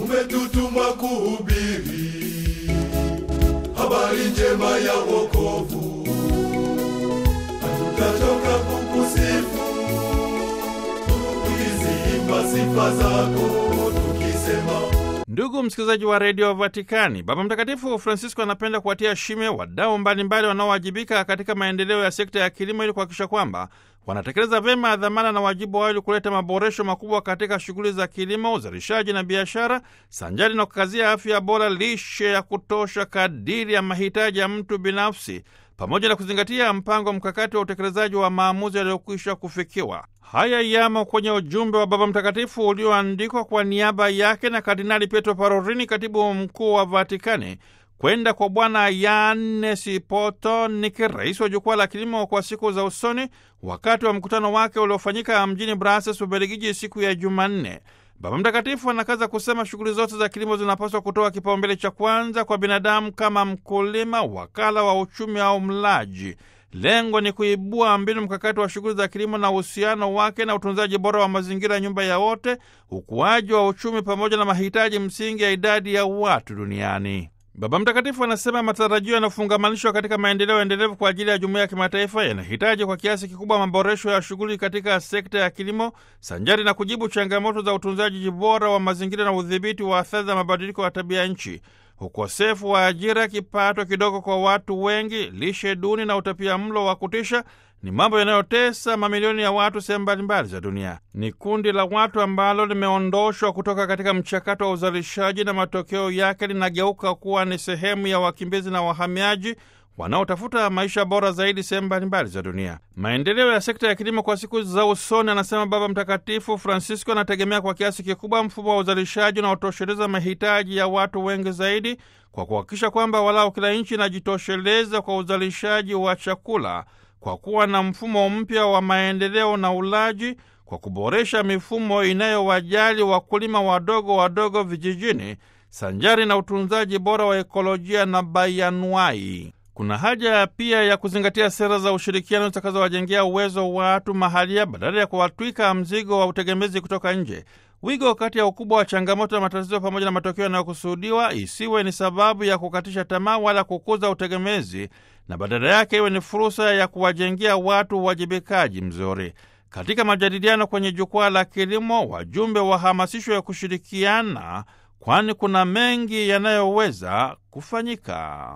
umetutuma kuhubiri habari njema ya wokovu, hatutachoka kukusifu tukiziimba sifa zako tukisema Ndugu msikilizaji wa redio Vatikani, Baba Mtakatifu Francisco anapenda kuwatia shime wadau mbalimbali wanaowajibika katika maendeleo ya sekta ya kilimo ili kuhakikisha kwamba wanatekeleza vyema dhamana na wajibu wao ili kuleta maboresho makubwa katika shughuli za kilimo, uzalishaji na biashara, sanjari na kukazia afya bora, lishe ya kutosha kadiri ya mahitaji ya mtu binafsi, pamoja na kuzingatia mpango mkakati wa utekelezaji wa maamuzi yaliyokwisha kufikiwa. Haya yamo kwenye ujumbe wa Baba Mtakatifu ulioandikwa kwa niaba yake na Kardinali Pietro Parolin, katibu mkuu wa Vatikani, kwenda kwa Bwana Yannes Potonik, rais wa jukwaa la kilimo kwa siku za usoni, wakati wa mkutano wake uliofanyika mjini Brussels, Ubelgiji, siku ya Jumanne. Baba Mtakatifu anakaza kusema shughuli zote za kilimo zinapaswa kutoa kipaumbele cha kwanza kwa binadamu kama mkulima, wakala wa uchumi au mlaji. Lengo ni kuibua mbinu mkakati wa shughuli za kilimo na uhusiano wake na utunzaji bora wa mazingira, nyumba ya wote, ukuaji wa uchumi, pamoja na mahitaji msingi ya idadi ya watu duniani. Baba Mtakatifu anasema matarajio yanafungamanishwa katika maendeleo endelevu kwa ajili ya jumuiya ya kimataifa yanahitaji kwa kiasi kikubwa maboresho ya shughuli katika sekta ya kilimo sanjari na kujibu changamoto za utunzaji bora wa mazingira na udhibiti wa athari za mabadiliko ya tabia nchi. Ukosefu wa ajira, kipato kidogo kwa watu wengi, lishe duni na utapia mlo wa kutisha ni mambo yanayotesa mamilioni ya watu sehemu mbalimbali za dunia. Ni kundi la watu ambalo limeondoshwa kutoka katika mchakato wa uzalishaji na matokeo yake linageuka kuwa ni sehemu ya wakimbizi na wahamiaji wanaotafuta maisha bora zaidi sehemu mbalimbali za dunia. Maendeleo ya sekta ya kilimo kwa siku za usoni, anasema Baba Mtakatifu Francisco, anategemea kwa kiasi kikubwa mfumo wa uzalishaji unaotosheleza mahitaji ya watu wengi zaidi, kwa kuhakikisha kwamba walau kila nchi inajitosheleza kwa uzalishaji wa chakula kwa kuwa na mfumo mpya wa maendeleo na ulaji, kwa kuboresha mifumo inayowajali wakulima wadogo wadogo vijijini, sanjari na utunzaji bora wa ekolojia na bayanuai. Kuna haja pia ya kuzingatia sera za ushirikiano zitakazowajengea uwezo watu mahalia badala ya kuwatwika mzigo wa utegemezi kutoka nje. Wigo kati ya ukubwa wa changamoto na matatizo pamoja na matokeo yanayokusudiwa isiwe ni sababu ya kukatisha tamaa wala kukuza utegemezi, na badala yake iwe ni fursa ya kuwajengea watu uwajibikaji mzuri. Katika majadiliano kwenye jukwaa la kilimo, wajumbe wahamasishwa ya kushirikiana, kwani kuna mengi yanayoweza kufanyika.